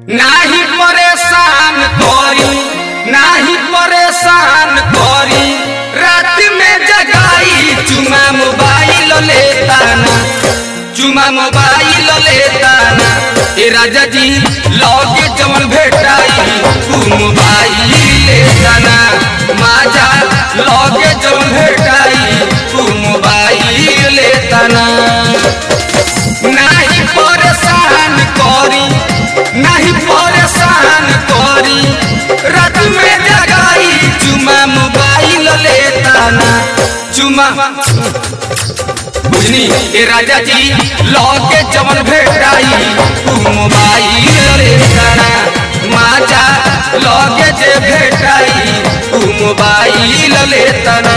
नाही परेशान करी नाही परेशान करी रात में जगाई चुमा मोबाइल लेता ना चुमा मोबाइल लेता ना ए राजा जी लगे जवन भेटाई तू मोबाइल लेता ना माजा लगे जवन भेटाई तू मोबाइल लेता ना नाही परेशान करी नहीं परेशान करी रात में जगाई चुमा मोबाइल लेता ना चुमा बुझनी ए राजा जी लौके जवन भेटाई तू मोबाइल लेता ना माजा लौके जे भेटाई तू मोबाइल लेता ना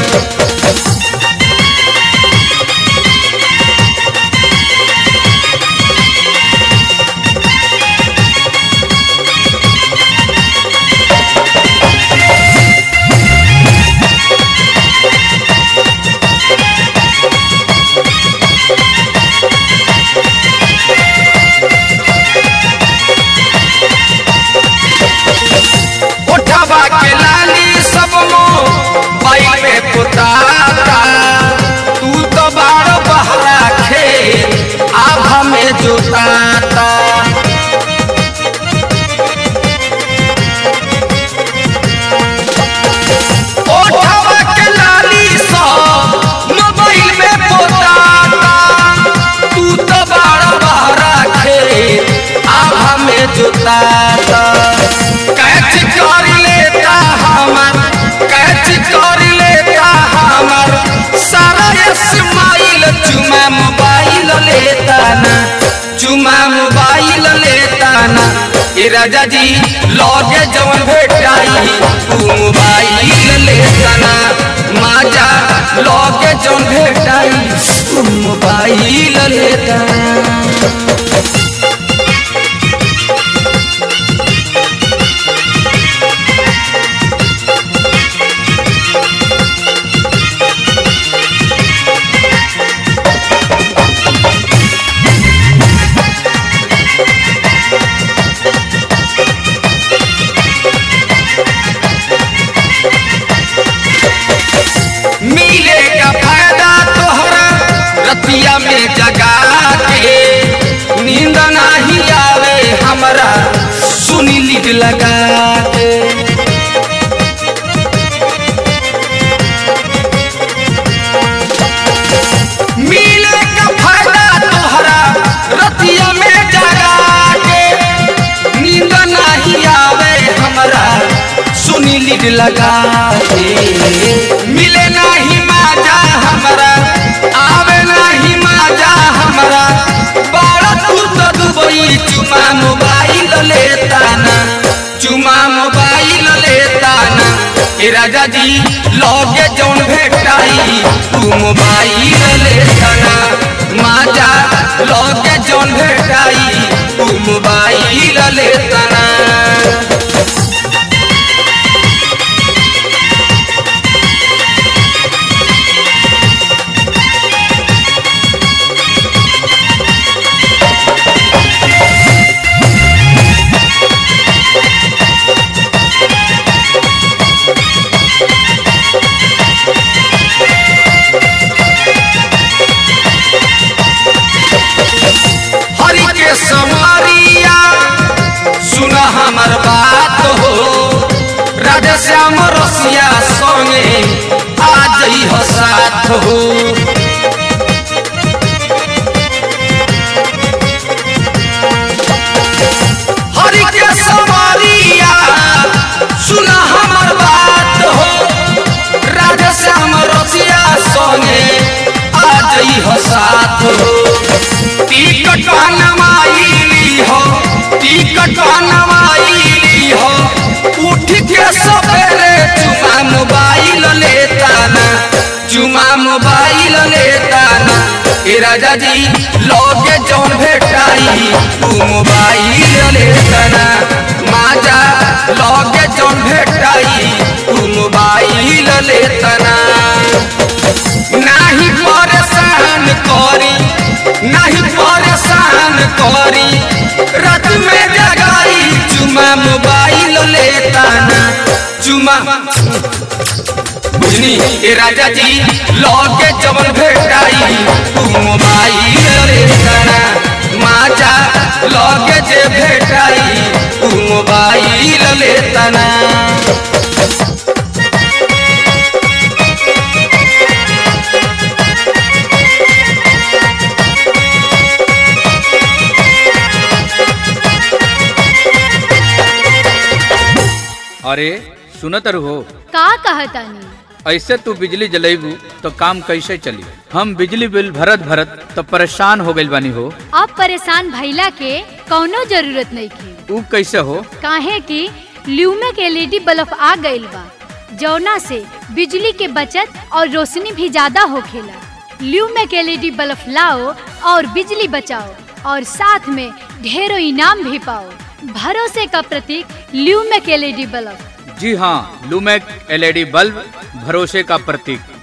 उठवा के लाली सब मो बाइक में पुताता तू तो बारो बहरा खे आभा में जोताता उठवा के लाली सब मोबाइल में पुताता तू तो बारो बहरा खे आभा में जोताता कैच कर लेता हमर कैच कर लेता हमर सारा स्माइल चुमा मोबाइल लेता ना चुमा मोबाइल लेता ना ए राजा जी लगे जवन भेटाई तू मोबाइल लेता ना माजा लगे जवन भेटाई तू मोबाइल लेता ना मिलेगा फायदा तोहरा रतिया में जगा के नींद नहीं आवे हमरा सुनी लीड लगा के मिलेगा फायदा तोहरा रतिया में जगा के नींद नहीं आवे हमरा सुनी लीड लगा के मिले नहीं माजा हमरा आवे नहीं माजा हमरा बड़ा तू तो दुबई चुमा मोबाइल लेता ना चुमा मोबाइल लेता ना ए राजा जी लगे जौन भेटाई तू मोबाइल लेता ना माजा लगे जौन भेटाई तू मोबाइल लेता ना हरि के समरिया सुन हमर बात हो राधे श्याम रसिया संगे आ जई हो साथ हो हरि के समरिया सुन हमर बात हो राधे श्याम रसिया संगे आ जई हो साथ हो टिकट नवाइली हो टिकट नवाइली हो उठ के सवेरे चुमा मोबाइल लेता ना चुमा मोबाइल लेता ना ए राजा जी लगे जौन भेटाई तू मोबाइल लेता ना माजा लगे जौन भेटाई तू मोबाइल लेता ना नाही परेशान करी नहीं परेशान करी रात में जगा चुमा बुझनी ए राजा जी लगे जवन भेटाई तू मोबाइल रे तना माजा लगे जे भेटाई तू मोबाइल ले तना अरे सुनत हो का कहतानी ऐसे तू बिजली जलेबू तो काम कैसे चली हम बिजली बिल भरत भरत तो परेशान हो गइल बानी हो अब परेशान भइला के कौनो जरूरत नहीं की ऊ कैसे हो काहे कि ल्यूमेक एलईडी बल्ब आ गइल बा जौना से बिजली के बचत और रोशनी भी ज्यादा होखेला ल्यूमेक एलईडी बल्ब लाओ और बिजली बचाओ और साथ में ढेरों इनाम भी पाओ भरोसे का प्रतीक ल्यूमेक एलईडी बल्ब जी हाँ लूमेक एलईडी बल्ब भरोसे का प्रतीक